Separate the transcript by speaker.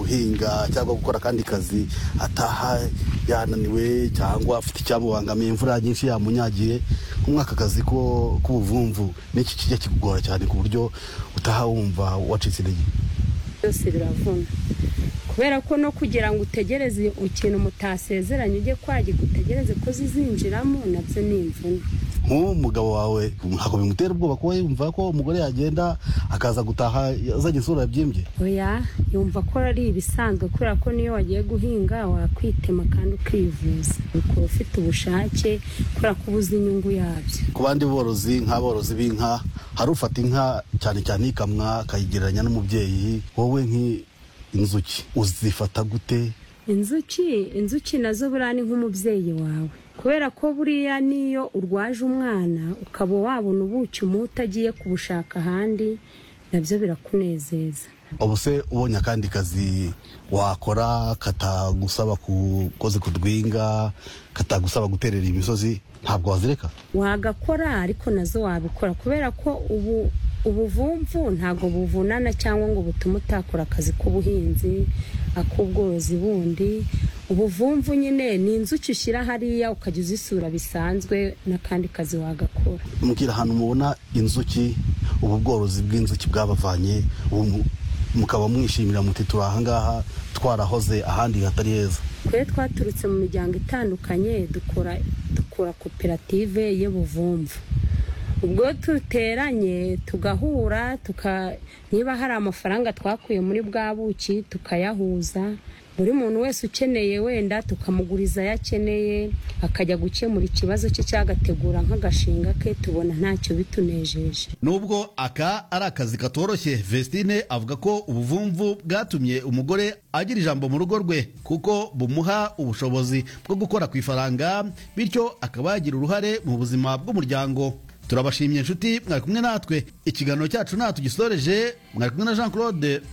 Speaker 1: guhinga cyangwa gukora akandi kazi ataha yananiwe cyangwa afite icyamubangamiye imvura nyinshi yamunyagiye nk'umwaka akazi ko- k'ubuvumvu n'iki kijya kikugora cyane ku buryo utaha wumva wacitse intege
Speaker 2: byose biravuna kubera ko no kugira ngo utegereze ikintu mutasezeranye ujye kwagika utegereze ko zizinjiramo nabyo ni imvune
Speaker 1: nk'uwo mugabo wawe ntabwo bimutera ubwoba kuba yumva ko umugore yagenda akaza gutaha azanye isura yabyimbye
Speaker 2: oya yumva ko ari ibisanzwe kubera ko niyo wagiye guhinga wakwitema kandi ukivuza ukaba ufite ubushake kubera ko ubuze inyungu yabyo
Speaker 1: ku bandi borozi nk'aborozi b'inka hari ufata inka cyane cyane ikamwa akayigereranya n'umubyeyi wowe nk'inzuki uzifata gute
Speaker 2: inzuki inzuki nazo buriya ni nk'umubyeyi wawe kubera ko buriya n'iyo urwaje umwana ukaba wabona ubuki umuha utagiye kubushaka ahandi nabyo birakunezeza
Speaker 1: ubu se ubonye akandi kazi wakora katagusaba ku- koze ku rwinga katagusaba guterera imisozi ntabwo wazireka
Speaker 2: wagakora ariko nazo wabikora kubera ko ubu ubuvumvu ntabwo buvunana cyangwa ngo butume utakora akazi k'ubuhinzi ak'ubworozi bundi ubuvumvu nyine ni inzuki ushyira hariya ukajya uzisura bisanzwe n'akandi kazi wagakora
Speaker 1: mubwira ahantu mubona inzuki ubu bworozi bw'inzuki bwabavanye ubu mu- mukaba mwishimira muti turi ahangaha twarahoze ahandi hatari heza
Speaker 2: twe twaturutse mu miryango itandukanye dukora dukora koperative y'ubuvumvu ubwo duteranye tugahura tuka niba hari amafaranga twakuye muri bwa buki tukayahuza buri muntu wese ukeneye wenda tukamuguriza ayo akeneye akajya gukemura ikibazo cye cyagategura nk'agashinga ke tubona ntacyo bitunejeje
Speaker 3: nubwo aka ari akazi katoroshye vestine avuga ko ubuvumvu bwatumye umugore agira ijambo mu rugo rwe kuko bumuha ubushobozi bwo gukora ku ifaranga bityo akaba yagira uruhare mu buzima bw'umuryango turabashimye inshuti mwari kumwe natwe ikiganiro cyacu nta tugisoreje mwari kumwe na jean claude na